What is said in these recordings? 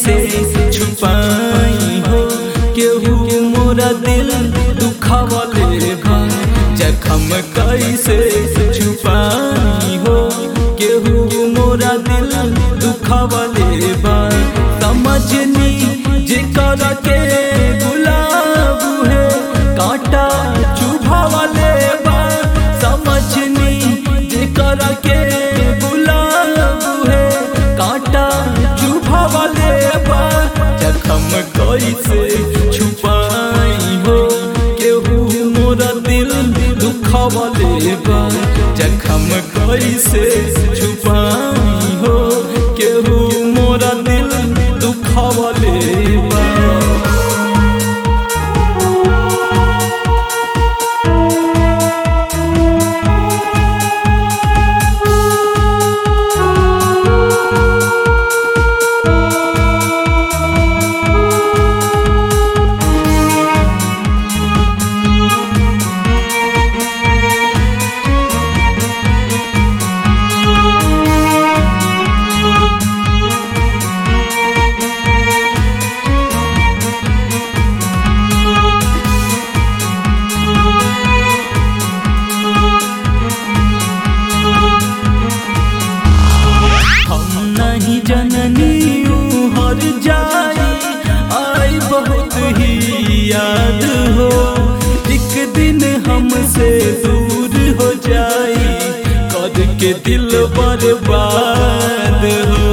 कैसे छुपाई हो केहू मोरा दिल दुखावले बा जखम कैसे छुपाई हो केहू मोरा दिल दुखावले बा समझनी जेकर के गुलाब है कांटा चुभावले बा समझनी जेकर के गुलाब है कांटा चुभावले बा जखम कैसे छुपाई हो केहू मोरा दिल दुखावले बा जखम कैसे छुपाई हो केहू मोरा दिल दुखावले बा हम नहीं जननी यूं हर जाई आई बहुत ही याद हो एक दिन हमसे दूर हो जाई कर के दिल बर्बाद हो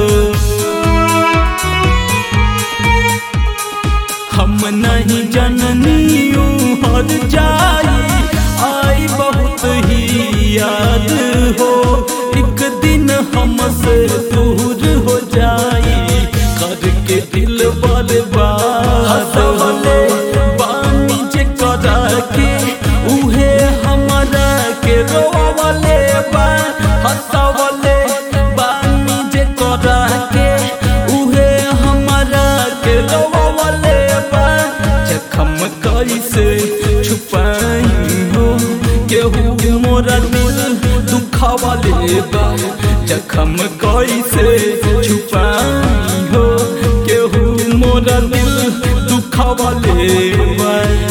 हम नहीं जननी यूं हर जाई आई बहुत ही याद हो एक दिन हमसे दूर हो जाई करके दिल बर्बाद हो बानी जे करा के उहे हमारा के रोवले बा हंसवले बानी जे करा के उहे हमारा के रोवले बा जखम कैसे छुपाई हो केहू मोरा दिल दुखावले बा जखम कैसे छुपाई हो केहू मोरा दिल दुखावले बा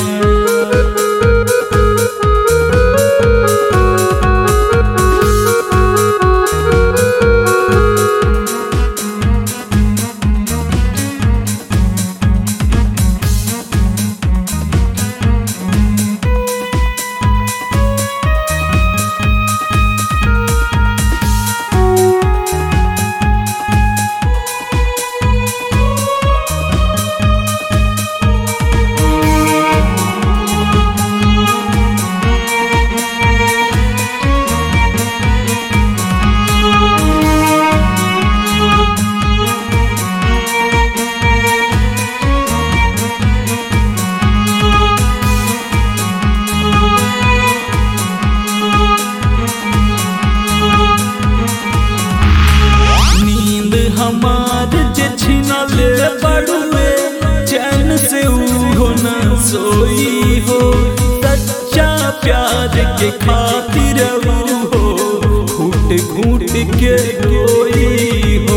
नींद हमार जे छिनले बड़ुए चैन से उहो न सोई हो सच्चा प्यार के खातिर ऊ हो घूट घूट के कोई हो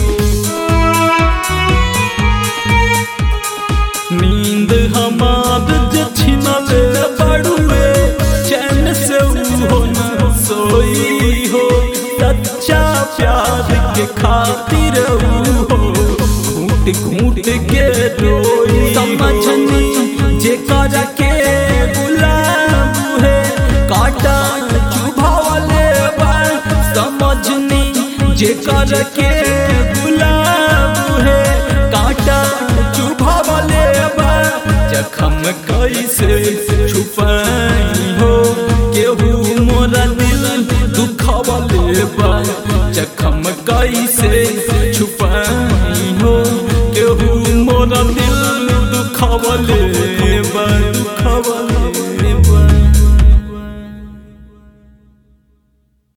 नींद हमार जे छिनले बड़ुए चैन से उहो न सोई हो सच्चा प्यार के खातिर ऊ हो घूट घूट के रोई समझनी जे कर के गुलाब है काटा चुभावले बा समझनी जे कर के गुलाब है काटा चुभावले बा जखम कैसे छुपाई हो केहू मोरा दिल दुखावले बा जखम कैसे छुपाई हो केहू मोरा दिल दुखावले बा